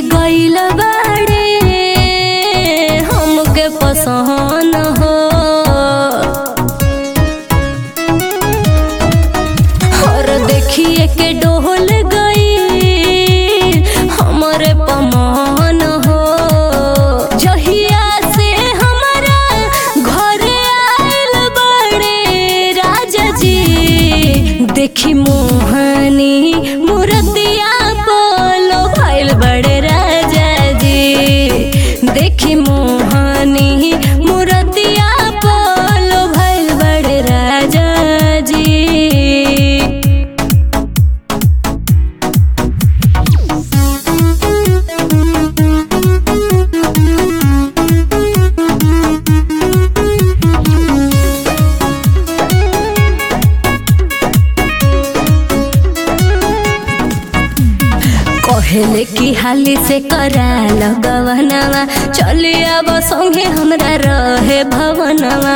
गइल बाड़े हमके पसंद हो और देखिए के डोल गई हमरे पमान हो जहिया से हमारा घरे आइल बड़े राजा जी देखी मोहनी मूर्तिया बोलो भइल बड़े राजा जी देखी मोहनी मूर्तिया बोलो भइल बड़े राजा जी कहले की हाली से करा लगवनवा चली अब संगे हमरा रहे भवनवा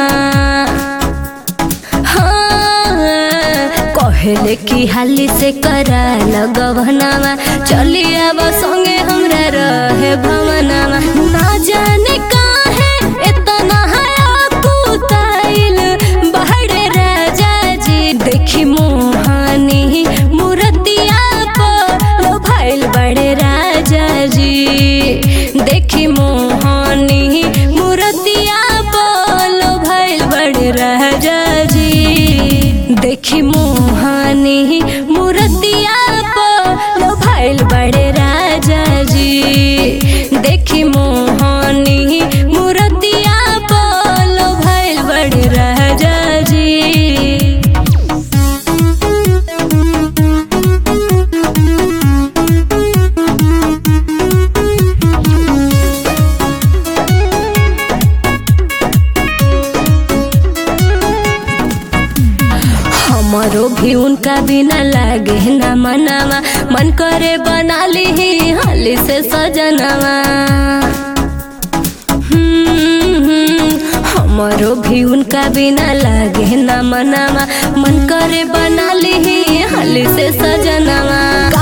हाँ, कहले की हाली से करा लगवनवा चली अब संगे हमरा रहे भवनवा ना जाने काहे इतना हया कुताइल बहरे राजा जी देखी मोहानी मूर्तिया पर भइल बड़े राजा जी देखी मोहानी मूर्तिया पर भइल बड़े राजा जी देखी मोहानी मूर्तिया पर भइल बड़े राजा जी देखी मोहानी मूर्तिया पर भइल बड़े राजा जी हमारो भी उनका बिना लागे ना मनावा मन करे बना ली हाली से सजनवा हम्म, हमारो भी उनका बिना लागे ना मनावा मन करे बना ली हाली से सजनवा